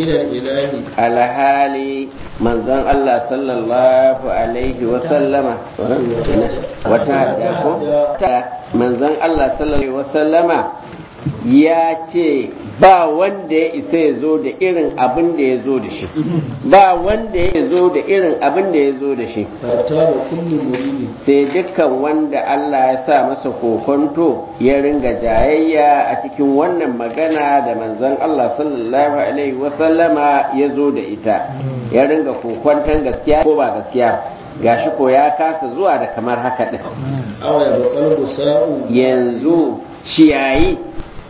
إلى الإله alhali manzon Allah sallallahu alaihi wa sallama wata hadda ko manzon Allah sallallahu alaihi wa sallama ya ce ba wanda ya isa ya zo da irin abin da ya zo da shi ba wanda ya zo da irin abin da ya zo da shi فتاب كل مريد sai dukkan wanda Allah ya sa masa kokonto ya ringa jayayya a cikin wannan magana da manzon Allah sallallahu alaihi wasallama ya zo da ita ya ringa kokonton gaskiya ko ba gaskiya gashi ko ya kasa zuwa da kamar haka din أو يبقى الغساء yanzu ciyayi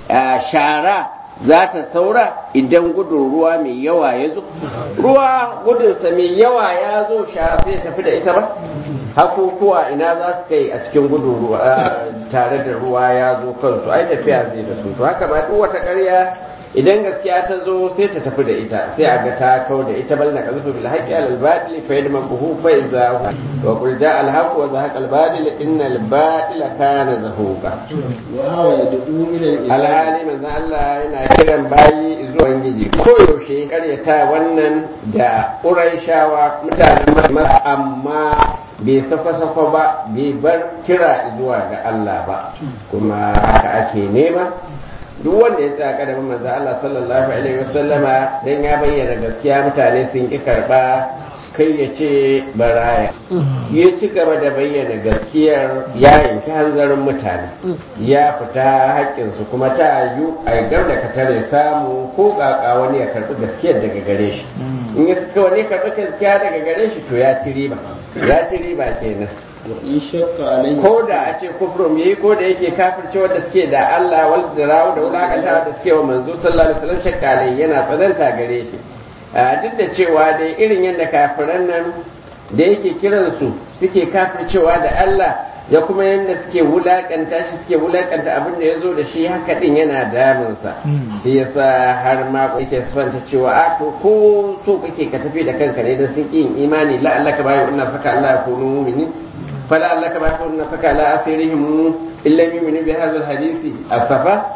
a shara za ta saura idan gudun ruwa mai yawa ya zo ruwa gudunsa mai yawa ya zo shara sai ya tafi da ita ba hakukuwa ina za su kai a cikin gudun ruwa tare da ruwa ya zo kansu ai tafiya zai da su to haka ma duk wata ƙarya idan gaskiya ta zo sai ta tafi da ita sai a ga ta kau da ita bal na kazu bil haqqi al batil fa yadma buhu fa idza wa qul ja al haqq wa zahaqa al batil inna al batila kana zahuqa وهو يدعو إلى الإله alhali manzo Allah yana kiran bayi zuwa giji ko yaushe karyata wannan da Qurayshawa mutanen Makka amma bai sako-sako ba bai bar kira zuwa ga Allah ba kuma haka ake nema duk wanda ya tsaya kadamin manzo Allah sallallahu alaihi wasallama dan ya bayyana gaskiya mutane sun ki karba kai ya ce baraya ya ci gaba da bayyana gaskiyar ya yanki hanzarin mutane ya fita haƙƙinsu kuma ta yi a gab da katare samu ko ƙaƙa wani ya karɓi gaskiyar daga gare shi in ya suka wani karɓi gaskiya daga gare shi to ya ci riba ya ci riba kenan وإن شق عليه ko da a ce kufrum yayi ko da yake kafirce wanda suke da Allah wal zirawu da wulakanta da suke wa manzo sallallahu alaihi wasallam shakkalai yana tsananta gare shi a duk da cewa dai irin yadda kafiran nan da yake kiransu suke kafircewa da Allah ya kuma yadda suke wulakanta shi suke wulakanta abin da ya zo da shi haka din yana damunsa shi yasa har ma yake sifanta cewa a to ko so kake ka tafi da kanka ne don sun ƙi yin imani la Allah ka bayu ina saka Allah ya kunu mu'minin fala Allah ka bayu ina saka la asirihim illa yu'minu bi hadha al-hadisi asafa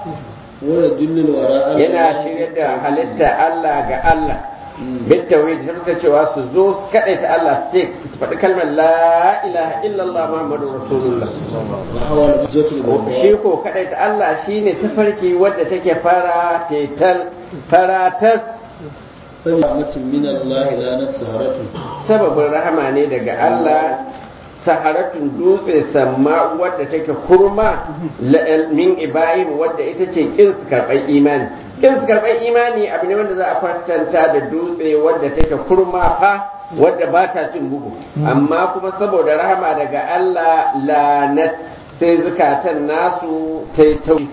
ويدل الوراء yana shirya da halitta Allah ga Allah bin tauhid sai suka cewa su zo su kadaita Allah su ce su faɗi kalmar la ilaha illallah muhammadur rasulullah وهو الحجة shi البيضاء ko kadaita Allah shine tafarki wadda take fara tetal faratas فنعمة من الله لا نسهرة sababin rahama ne daga Allah saharatun dutse samma wadda take kurma la- min ibrahim wadda ita ce kin su karɓar imani kin su karɓar imani abu ne wanda za a kwatanta da dutse wadda take kurma fa wadda ba ta cin bugu amma kuma saboda rahama daga Allah lanat sai zukatan nasu ta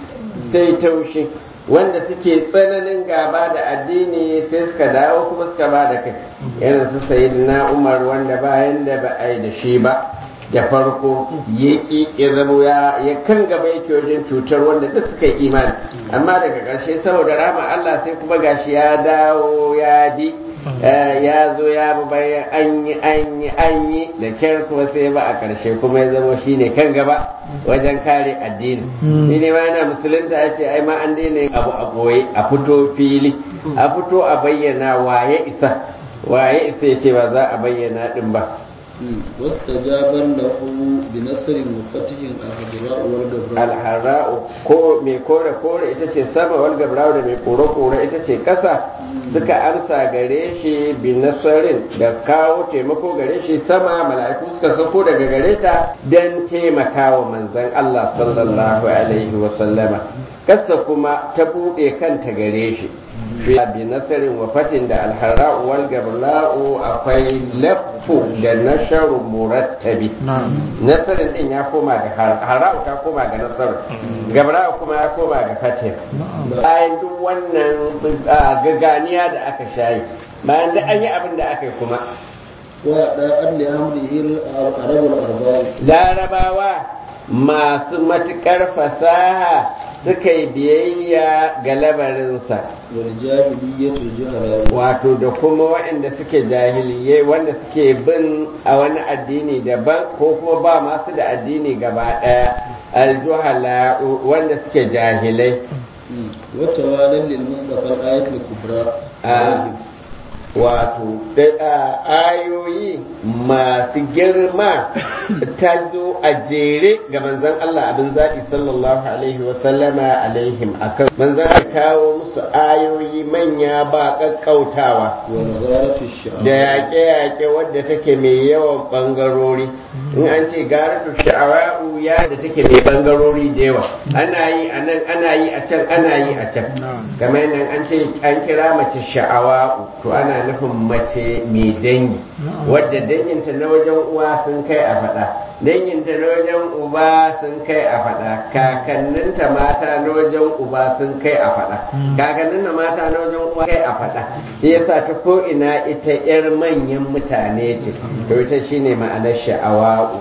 yi taushi wanda suke tsananin gaba da addini sai suka dawo kuma suka ba da kai irin su sayyidina umar wanda bayan da ba a yi da shi ba da farko ya ƙi ya zama ya ya kan gaba yake wajen cutar wanda duk suka yi imani amma daga ƙarshe saboda rama Allah sai kuma gashi ya dawo ya bi eh, ya zo ya bi bayan an yi an yi an yi da kyar kuma sai ba a ƙarshe kuma ya zama shine kan gaba wajen kare addini shi ne ma yana musulunta ya ce ai ma an daina yin abu a ɓoye a fito fili a fito a bayyana waye isa waye isa ya ce ba za a bayyana din ba واستجاب له بنصر وفتح الهجراء والجبراء alhara'u ko mai kore kore ita ce sama wal gabra'u da mai kore kore ita ce kasa suka amsa gare shi bi nasarin da kawo taimako gare shi sama mala'iku suka sauko daga gare ta don taimakawa manzon Allah sallallahu alaihi wa sallama kasa kuma ta buɗe kanta gare shi fi bi nasarin wa fatin da alhara'u wal gabra'u akwai laffu da nasharu murattabi nasarin din ya koma ga har- hara'u ta koma ga nasaru gabra'u kuma ya koma ga fatin bayan duk wannan ah, gaganiya da aka shayi bayan duk an yi abin da aka yi kuma وأداء لأمره العرب الأرباب larabawa masu matuƙar fasaha suka yi biyayya ga labarinsa والجاهلية الجهلاء wato da kuma waɗanda suke jahiliyai wanda suke bin a wani addini daban ko kuma ba masu da addini gaba ɗaya aljuhala wanda suke jahilai wata walan lil mustafa ayatul kubra wato ayoyi masu girma ta zo a jere ga manzon Allah abin zaɓi sallallahu alaihi wasallama alaihim akan manzon Allah kawo musu ayoyi manya ba ƙaƙƙautawa da yaƙe-yaƙe wadda take mai yawan ɓangarori in an ce garatu sha'awa'u ya da take mai ɓangarori da yawa ana yi a nan ana yi a can ana yi a can kamar nan an ce an kira mace sha'awa'u to ana nufin mace mai dangi wadda danginta na wajen uwa sun kai a faɗa danginta na wajen uba sun kai a faɗa kakanninta mata na wajen uba sun kai a faɗa kakannin mata na wajen uwa kai a faɗa shi yasa ta ko ina ita yar manyan mutane ce to ita shine ma'anar sha'awa'u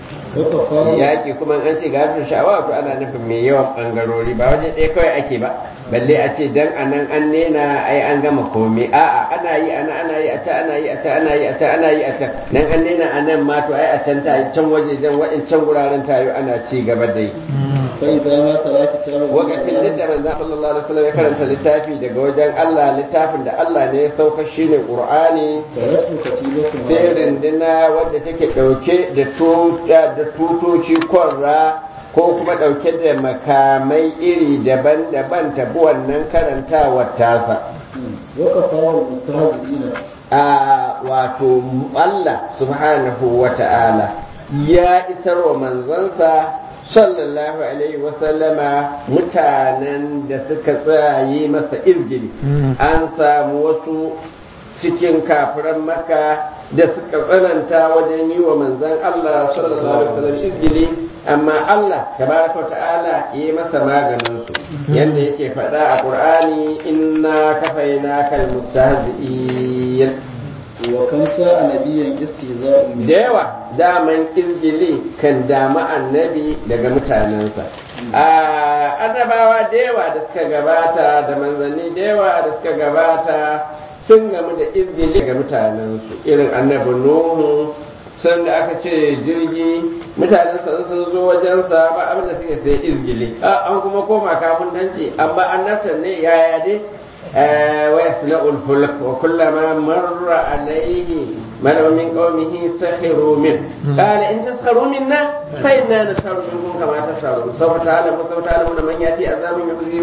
yaƙi kuma an ce gafin sha'awa to ana nufin mai yawan ɓangarori ba waje ɗaya kawai ake ba balle a ce dan anan an nena ai an gama komai a'a ana yi ana ana yi a ta ana yi a ta ana yi a ta ana yi a ta dan an nena anan ma to ai a can ta can waje dan wa'incan guraren tayo ana ci gaba da yi kai da ma talaki ta lokacin duk da manzo sallallahu alaihi wasallam ya karanta littafi daga wajen Allah littafin da Allah ne ya sauka shine Qur'ani taratu katibatu sai rindina wadda take dauke da tuta da tutoci kwarra ko kuma dauke da makamai iri daban-daban ta bi wannan karantawar tasa waka fawar mustahzi'ina a wato Allah subhanahu wa ta'ala ya isar wa manzansa sallallahu alaihi wasallama mutanen da suka tsaye masa izgili an samu wasu cikin kafiran maka da suka tsananta wajen yi wa manzan Allah sallallahu alaihi wasallam izgili amma Allah tabaraka wa ta'ala yi masa maganin su yanda yake faɗa a Qur'ani inna kafaina kal mustahzi'in wa kan sa nabiyan istihza'u min da yawa daman izgili kan dama annabi daga mutanensa a annabawa da yawa da suka gabata da manzanni da yawa da suka gabata sun gamu da izgili daga mutanensu irin annabi nuhu sun da aka ce jirgi mutanensa sun zo wajensa ba abin da suke sai izgili an kuma koma kafin danci amma annabtan ne yaya dai ويصنع الفلك وكلما مر عليه ملأ من قومه سخروا منه قال إن تسخروا منا فإنا نسخر منكم كما تسخرون سوف تعلمون سوف تعلمون من يأتي عذاب يخزي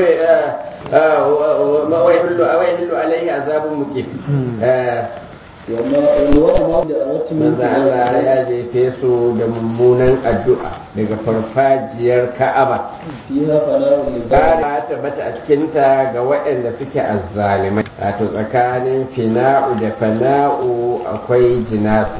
ويحل ويحل عليه عذاب مقيم wani ma da a wata manzo Allah ya jefe su da mummunan addu'a daga farfajiyar Ka'aba fiha fana'u lil Kara tabbata a cikinta ga waɗanda suke azzalimai wato tsakanin fina'u da fana'u akwai jinasi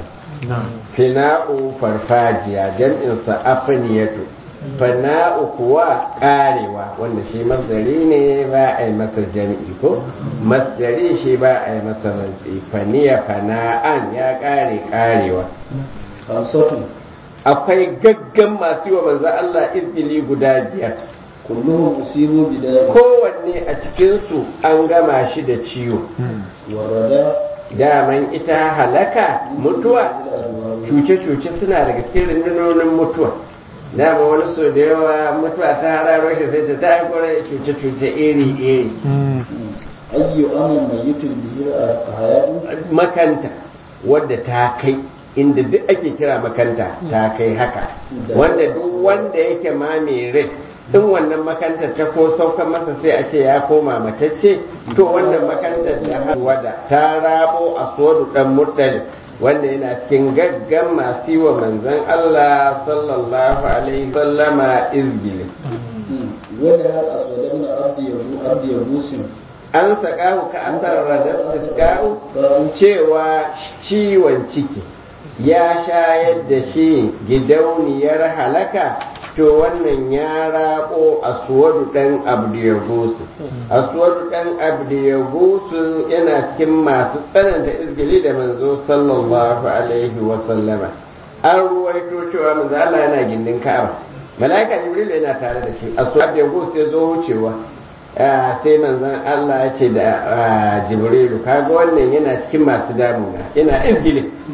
fina'u farfajiya jam'insa afiniyatu fana'u kuwa karewa wanda shi masdari ne ba a yi masa jam'i ko masdari shi ba a yi masa matsi faniya fana'an ya kare karewa hamsatu akwai gaggan masu yi wa manzo Allah izgili guda biyar kulluhum usibu bidai kowanne a cikinsu an gama shi da ciwo warada daman ita halaka mutuwa cuce-cuce suna daga cikin rundunonin mutuwa dama wani so da yawa mutuwa ta hararo shi sai ta ta haifar cuce-cuce iri-iri ayyu amal mayyitun bihi a hayatu makanta wadda ta kai inda duk ake kira makanta ta kai haka wanda duk wanda yake ma mai rai in wannan makantar ta ko saukan masa sai a ce ya koma matacce to wannan makantar da wada ta rabo a sodu dan muddali wanda yana cikin gaggan masu yi wa manzon Allah sallallahu alaihi sallama izgili wanda har aswadabna abdi yabu abdi yabusin an sakahu ka asar radar tiska'u cewa ciwon ciki ya shayar da shi gidauniyar halaka to wannan ya rako aswadu dan abdiyagusu aswadu dan abdiyagusu yana cikin masu tsananta izgili da manzo sallallahu alaihi wa sallama an ruwaito cewa manzo Allah yana gindin Ka'aba malaika Jibril yana tare da shi aswadu abdiyagusu ya zo wucewa sai manzon Allah ya ce da Jibrilu kaga wannan yana cikin masu damuna yana izgili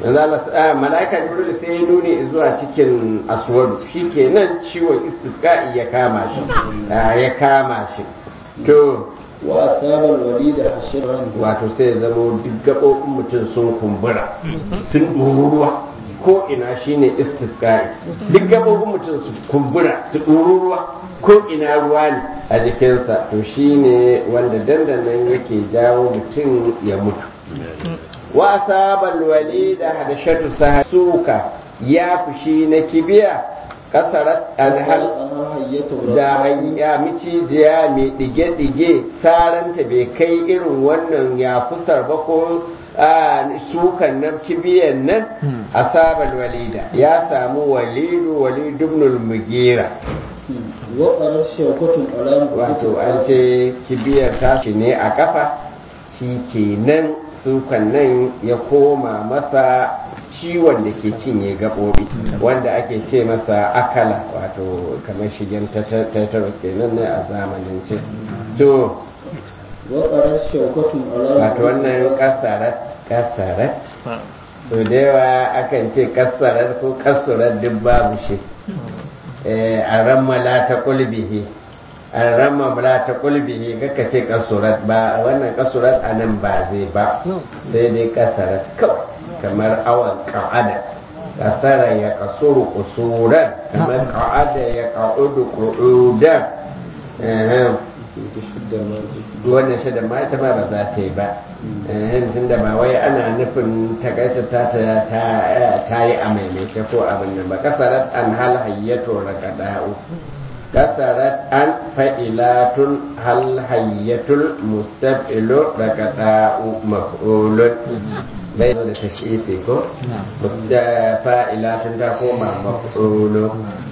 mala'ika jibril sai ya nuni zuwa cikin aswadu shi kenan ciwon istisqa'i ya kama shi ya kama shi to wa asaba alwalid hashran wato sai ya zama duk gaɓoɓin mutum sun kumbura sun ɗururuwa ko ina shine istisqa'i duk gaɓoɓin mutum su kumbura su ɗururuwa ko ina ruwa ne a jikinsa to shine wanda dandanan yake jawo mutum ya mutu wa asabal walida hadashatu suka ya fushi na kibiya kasarat alhal da hanya micijiya mai dige-dige saranta bai kai irin wannan ya kusar ba ko sukan nan kibiyan nan asabal walida ya samu walidu walidu ibn mugira waƙarar shaukatun alamu wato an ce kibiyar tashi ne a kafa shi kenan sukan nan ya koma masa ciwon da ke cinye gaɓoɓi wanda ake ce masa akala wato kamar shigen tetanus kenan ne a zamanin ce to waƙarar shaukatun alamu wato wannan kasarat kasarat to da yawa akan ce kasarat ko kasurat duk babu shi a rammala ta kulbihi an rama la ta kulbihi kaka ce kasurat ba wannan kasurat a nan ba zai ba sai dai kasarat kawai kamar awan ka'ada kasara ya kasuru kusuran kamar ka'ada ya ka'udu ku'udan wannan shi da ma ita ma ba za ta yi ba tun da ba wai ana nufin takaita ta ta yi a maimaita ko abin nan ba kasarat an hal hayyato rakada'u kasarat an fa'ilatun hal hayyatul mustaf'ilu rakada'u maf'ulun bai da ta shi sai ko fa'ilatun ta koma maf'ulu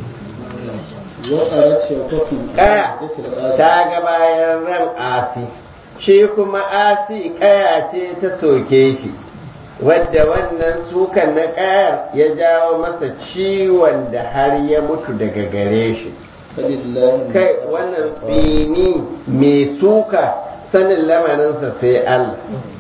waƙarar shaukatun kaya ta ga bayan ran asi shi kuma asi kaya ce ta soke shi wadda wannan sukan na kayar ya jawo masa ciwon da har ya mutu daga gare shi kai wannan tsini mai suka sanin lamarinsa sai Allah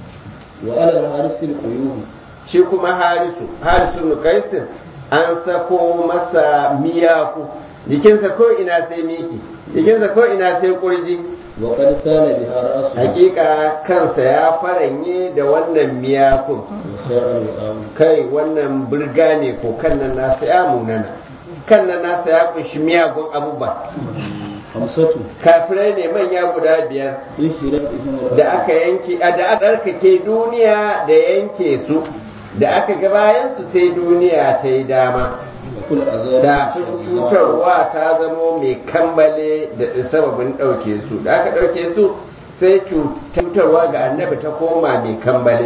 wa alal harisul quyuhu shi kuma harisu harisu nukaisin an sako masa miyaku jikinsa ko ina sai miki jikinsa ko ina sai kurji wa qad sana biha ra'su hakika kansa ya faranye da wannan miyakun wa sa'al wa'am kai wannan burga ne ko kan nan nasa ya munana kan nan nasa ya kunshi miyagun abubuwa hamsatu kafirai ne manya guda biyar yuhirat ihim da aka yanke a da aka tsarkake duniya da yanke su da aka ga bayan su sai duniya ta yi dama kul azab da cutarwa ta zamo mai kambale da sababin ɗauke su da aka ɗauke su sai cutarwa ga annabi ta koma mai kambale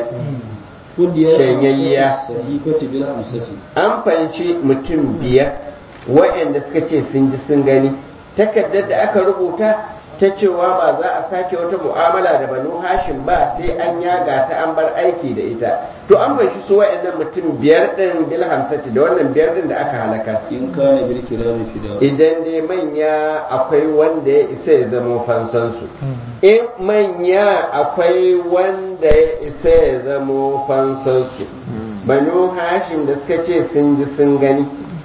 kudiya Shanyayya. sahifati bil hamsati an fahimci mutum biyar waɗanda suka ce sun ji sun gani takardar da aka rubuta ta cewa ba za a sake wata mu'amala da banu hashim ba sai an yaga ta an bar aiki da ita to an fahimci su waɗannan mutum biyar ɗin bil hamsati da wannan biyar ɗin da aka halaka in kana bil kirami fida idan dai manya akwai wanda ya isa ya zama fansansu in manya akwai wanda ya isa ya zama fansansu banu hashim da suka ce sun ji sun gani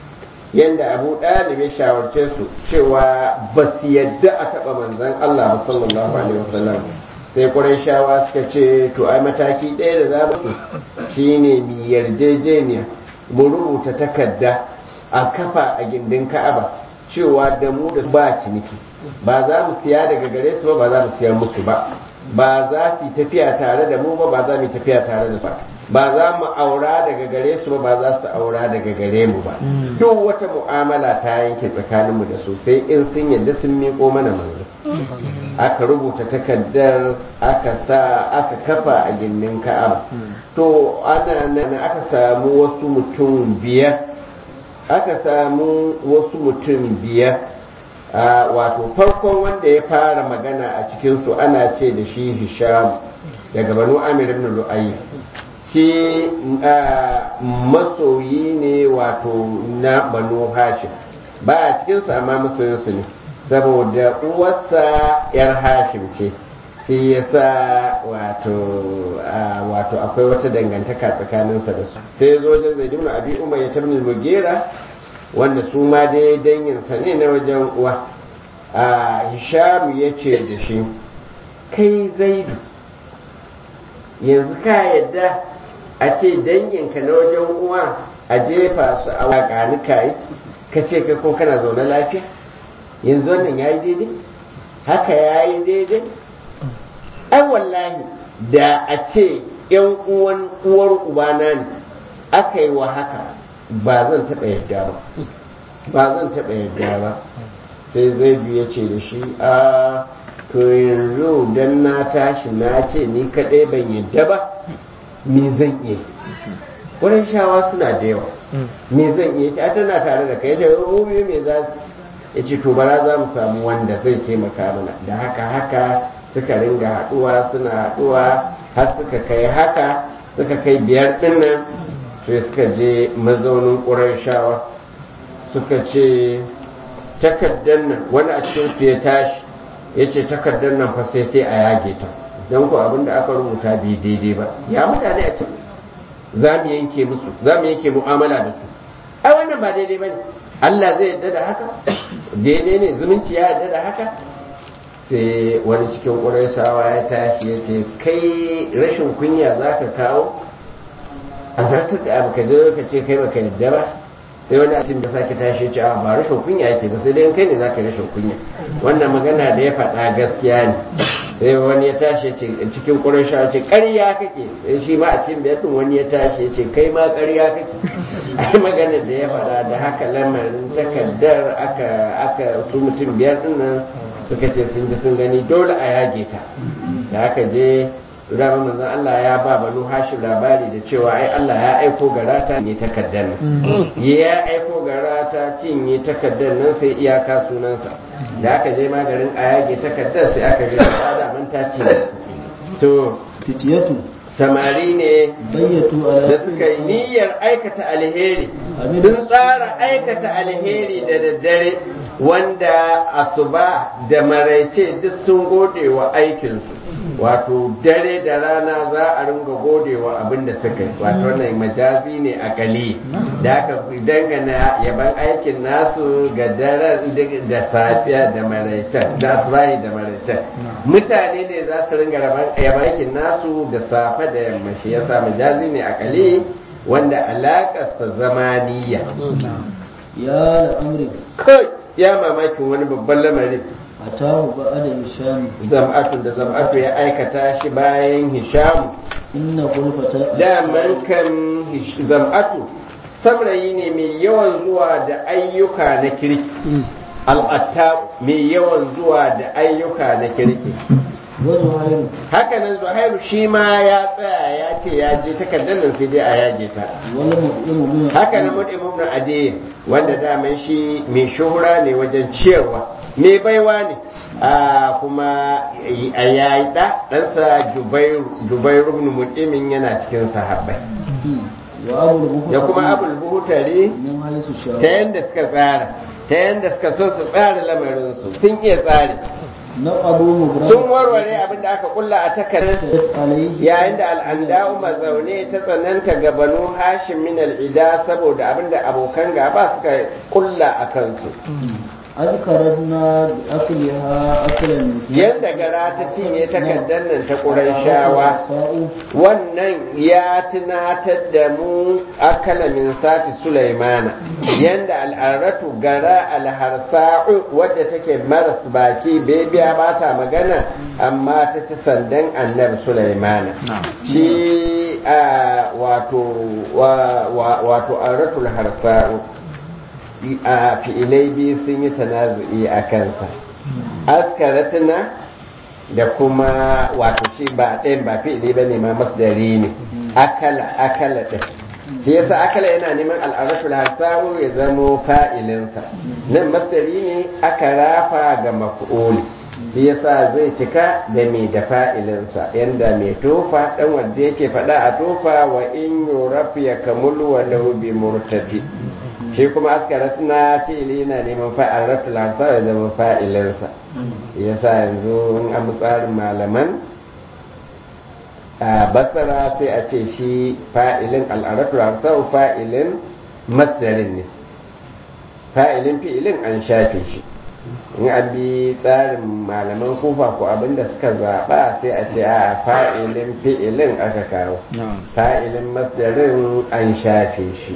yadda abu ɗalib ya shawarce su cewa ba su yadda a taɓa manzan Allah ba sallallahu alaihi wasallam sai shawa suka ce to ai mataki ɗaya da za mu shine mi yarjejeniya mu rubuta takarda a kafa a gindin ka'aba cewa da mu da ba ciniki ba za mu siya daga gare su ba ba za mu siya musu ba ba za su yi tafiya tare da mu ba ba za mu yi tafiya tare da ba ba za mu aura daga gare su ba ba za su aura daga gare mu ba duk wata mu'amala ta yanke tsakaninmu da su sai in sun yadda sun miƙo mana manzo aka rubuta takardar aka sa aka kafa a gindin ka'aba to ana nan aka samu wasu mutum biyar aka samu wasu mutum biyar a wato farkon wanda ya fara magana a cikinsu ana ce da shi hisham daga banu amir ibn lu'ayy shi a, masoyi ne wato na banu hashim ba a cikinsu amma masoyinsu ne saboda uwarsa yar hashim ce sai ya sa wato wato akwai wata dangantaka tsakaninsa da su sai ya zo wajen zai dimna abi umar ya tabni mugera wanda su ma dai danginsa ne na wajen uwa a hishamu ya ce da shi kai zaidu yanzu ka yadda a ce danginka na wajen uwa a jefa su a waƙani kayi ka ce kai ko kana zaune lafiya yanzu wannan ya yi daidai haka ya yi daidai ai wallahi da a ce yan uwan uwar ubana ne aka yi wa haka ba zan taɓa yadda ba ba zan taɓa yadda ba sai zai ya ce da shi a to yanzu dan na tashi na ce ni kaɗai ban yadda ba me zan iya wurin shawa suna da yawa me zan iya ce tana tare da kai ta yi me za ya ce to bara za mu samu wanda zai taimaka mana da haka haka suka ringa haɗuwa suna haɗuwa har suka kai haka suka kai biyar ɗinnan sai suka je mazaunin ƙurayshawa suka ce takardar nan wani a cikin su ya tashi ya ce takardar nan fa sai sai a yage ta don ko abin da aka rubuta bai daidai ba ya mutane a cikin za mu yanke musu za mu yanke mu'amala da su ai wannan ba daidai ba ne Allah zai yarda da haka daidai ne zumunci ya yarda da haka sai wani cikin ƙurayshawa ya tashi ya ce kai rashin kunya za ka kawo a zartar da abu ka zo ka ce kai baka yadda ba sai wani a da sake tashi ce a ba rashin kunya yake ba sai dai kai ne za ka rashin kunya wannan magana da ya faɗa gaskiya ne sai wani ya tashi ce cikin ƙurayshawa ce ƙarya kake sai shi ma a cikin biyar wani ya tashi ce kai ma ƙarya kake ai magana da ya faɗa da haka lamarin takardar aka aka su mutum biyar din nan suka ce sun ji sun gani dole a yage ta da aka je Rama manzon Allah ya ba banu hashim labari da cewa ai Allah ya aiko garata ne takardar nan ya aiko garata cinye takardar nan sai iyaka sunansa da aka je magarin a yage takardar sai aka ga da man ta ce to fitiyatu samari ne bayyatu ala da suka yi niyyar aikata alheri sun tsara aikata alheri da daddare wanda asuba da maraice duk sun gode wa aikinsu wato dare da rana za a ringa gode wa abin da suka yi wato wannan majazi ne a kali da aka dangana yaban aikin nasu ga daren da safiya da maraicen da asubahi da maraicen mutane ne za su ringa yaban aikin nasu da safe da yamma shi yasa majazi ne a kali wanda alakarsa zamaniya ya al'amri kai ya mamakin wani babban lamarin atahu ba'da hisham zam'atu da zam'atu ya aikata shi bayan hishamu inna qulfata daman kan hish- zam'atu saurayi ne mai yawan zuwa da ayyuka na kirki al'atta mai yawan zuwa da ayyuka na kirki wa zuhairu haka nan zuhairu shi ma ya tsaya ya ce ya je takardar nan sai dai a yage ta wal mu'limu min haka nan mutum ibn adiyin wanda daman shi mai shuhura ne wajen ciyarwa mai baiwa ne a kuma a yayi da ɗansa jubairu ibn mutumin yana cikin sahabbai wa abul bukhari da kuma abul buhutari min haisu ta sha yanda suka tsara ta yanda suka so su tsara lamarinsu sun iya tsari na abu mubrak sun warware abin da aka kulla a takardar alayhi yayin da al'anda'u mazaune ta tsananta ga banu hashim min al'ida saboda abinda abokan gaba suka kulla a kansu azkaradna bi akliha aklan nisa yadda gara ta cinye takardar nan ta ƙurayshawa sa'u wannan ya tunatar da mu akala min sati sulaimana yadda al'aratu gara alharsa'u wadda take maras baki bebiya ba ta magana amma ta ci sandan annabi sulaimana shi a wato wa- wa- wato aratul harsa'u a fi'ilai biyu sun yi tanazu'i a kansa askaratuna da kuma wato shi ba ɗayan ba fi'ili ba ne ma masdari ne akala akala ɗin shi yasa akala yana neman al'arashul hasawu ya zamo fa'ilinsa nan masdari ne aka rafa ga maf'uli shi yasa zai cika da mai da fa'ilinsa yanda mai tofa ɗan wanda yake faɗa a tofa wa in yuraf ya kamul walau bi murtafi shi kuma askarat na fi'ili na neman fa'aratul hamsa ya zama fa'ilinsa yasa yanzu in an tsarin malaman a basara sai a ce shi fa'ilin al'aratul hamsa fa'ilin masdarin ne fa'ilin fi'ilin an shafe shi in an bi tsarin malaman kufa ko abinda suka zaɓa sai a ce a fa'ilin fi'ilin aka kawo fa'ilin masdarin an shafe shi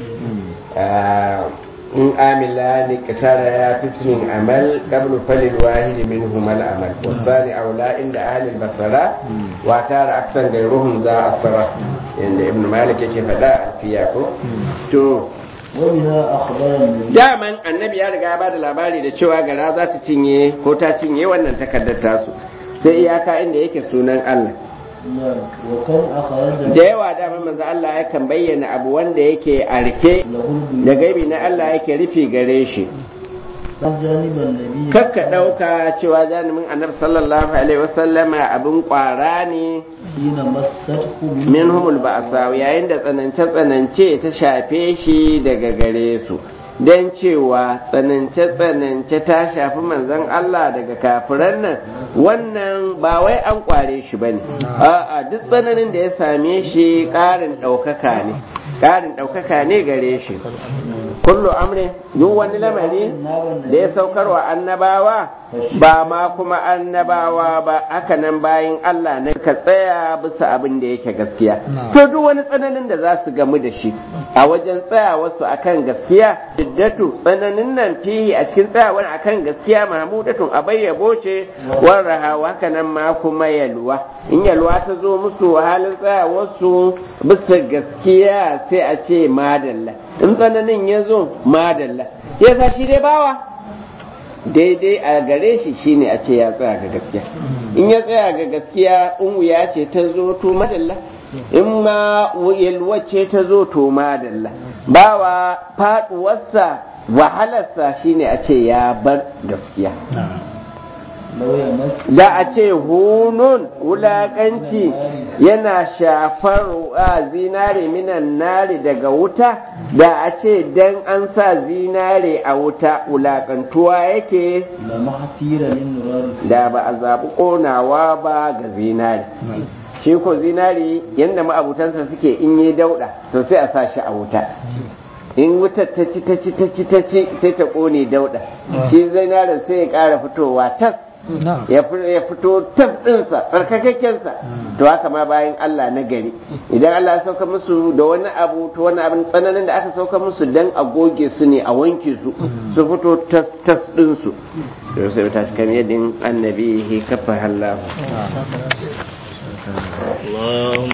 in amila ni kitara ya fitinin amal qablu falil wahidi minhum al amal wasani aula inda ahli basara wa tara aksan gairuhum za asara inda ibn malik yake faɗa alfiya ko to وبها أخبرني daman annabi ya riga ya bada labari da cewa gara za ta cinye ko ta cinye wannan takardar tasu sai iyaka inda yake sunan Allah نعم وكم أخرج da yawa daman manzo Allah yakan bayyana abu wanda yake a rike له da gaibi na Allah yake rufe gare shi جانب النبي kakka ɗauka cewa janimin annabi sallallahu alaihi wasallama abin ƙwara ne حين مسته min humul ba'sa yayin da tsanance-tsanance ta shafe shi daga gare su don cewa tsanance-tsanance ta shafi manzon Allah daga kafiran nan wannan ba wai an kware shi bane a'a duk tsananin da ya same shi ƙarin ɗaukaka ne ƙarin ɗaukaka ne gare shi kullu amrin duk wani lamari da ya saukarwa annabawa ba ma kuma annabawa ba haka nan bayan Allah ne ka tsaya bisa abin da yake gaskiya to duk wani tsananin da za su gamu da shi a wajen tsayawarsu akan gaskiya diddatu tsananin nan fihi a cikin tsayawar akan gaskiya mahmudatun a bayyabo ce warraha haka nan ma kuma yalwa in yalwa ta zo musu halin tsayawarsu bisa gaskiya sai a ce madalla in tsananin ya zo madalla ya sa shi dai bawa daidai a gare shi shine a ce ya tsaya ga gaskiya in ya tsaya ga gaskiya in wuya ce ta zo to madalla in ma yalwa ce ta zo to madalla bawa faduwarsa wahalarsa shine a ce ya bar gaskiya لو يمس da a ce hunun wulaƙanci yana shafar a zinare minan nari daga wuta da a ce dan an sa zinare a wuta wulaƙantuwa yake لما حتير من نرار da ba a zaɓi ƙonawa ba ga zinare shi ko zinare yadda ma'abutansa suke in yi dauɗa to sai a sa shi a wuta in wutar ta ci ta ci ta ci ta ci sai ta ƙone dauɗa shi zinaren sai ya ƙara fitowa tas ya fi- ya fito tas ɗinsa tsarkakakkensa to haka ma bayan Allah na gari idan Allah ya sauka musu da wani abu to wani abin tsananin da aka sauka musu dan a goge su ne a wanke su su fito tas tas ɗinsu to sai ta kan yadin annabi kafa hallahu